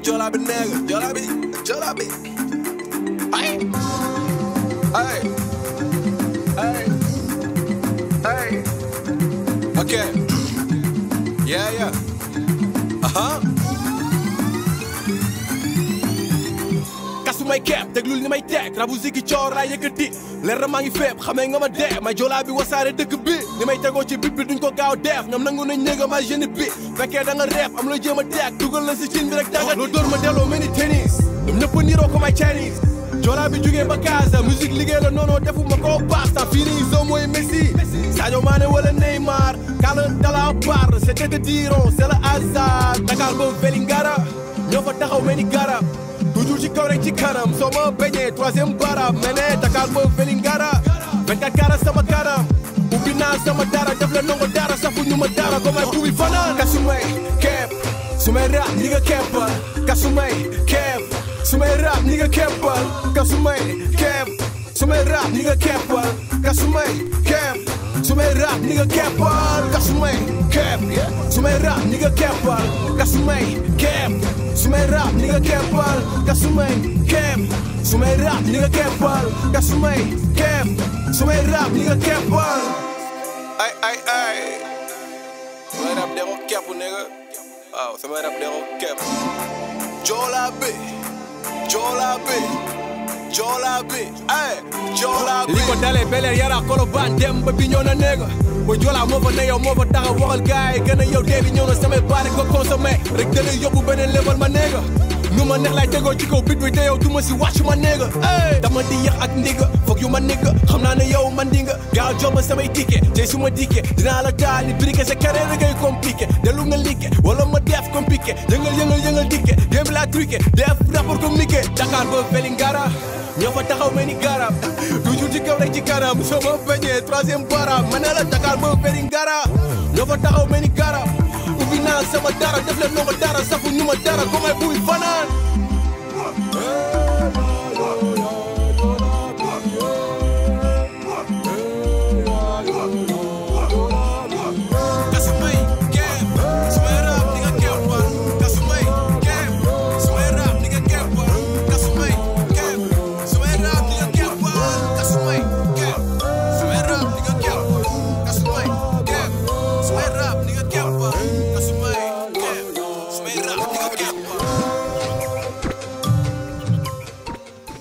Jola bi nigga Jola bi Jola bi ay ay ay ay ok yeah yeah aha kasu may kepp déglul ni may teg rabu zigi coor laa yëkkati leer na maa ngi feeb xamee nga ma dee may joolaa bi wasaare dëkk bi ni may tegoo ci bit bi duñ ko gaaw def ñoom nangu nañ néega ma jeune bi fekkee da nga reef am la jéem a teeg dugal la si cin bi rek danga loo dóor ma delloo mel ni tennis ñoom ñëpp niroo ko may Chinese joolaa bi jugee ba Casa musique liggéey la noonu defu ma ko basta fii nii zo mooy Messi Sadio Mané wala Neymar kala dala bar c'était de diron c'est le hasard Dakar ba Vélingara ñoo fa taxaw mel ni garab toujours ci kaw rek ci kanam soo ma bañee troisième baram mene Dakar ba Vélingara 24 karat sama kanam ubbi naa sama dara def la nongo dara safu ñu ma dara ko may buubi fanaan kasumay kepp su may rap ñi nga keppal kasumay kepp su may rap ñi nga keppal kasumay kepp su may rap ñi nga keppal kasumay kepp su may rap ñi nga keppal kasumay kepp su may rap ñi nga keppal kasumay kepp su may rap ñi nga keppal kasumay kepp su may rap ñi nga keppal kasumay kepp su may rap ñi nga keppal ay ay ay samay rap de ko kepp nigga waaw samay rap de ko kepp Jola bi Jola bi Jola bi ay Jola bi li ko dalee beleer yara kolobaan dem ba bi ñëw na néega ba joolaa moo fa ne yow moo fa taxaw waxal gaay yi gën a yow dee di ñëw na samay baare ko consommé rek da lay yóbbu beneen level ma néega nu ma neex laay tegoo ci kaw bit bi te yow du ma si wàcc ma néega ey dama di yàq ak ndigga foog yu ma nigga xam naa ne yow man dinga gaaw jox ma samay ticket tey su ma dikkee dinaa la taal ni briqué sa carrière ngay compliqué delu nga liggé wala ma def compliqué yëngal yëngal yëngal dikke game laa truqué def rapport communiqué Dakar ba Vélingara ñoo fa taxaw mel ni garab toujours ci kaw rek ci kanam soo ma bañee troisième baram ma ne la Dakar ba Vélingara ñoo fa taxaw mel ni garab ubbi naa sama dara def leen noo ma dara safu ñu ma dara ko may buy fanaan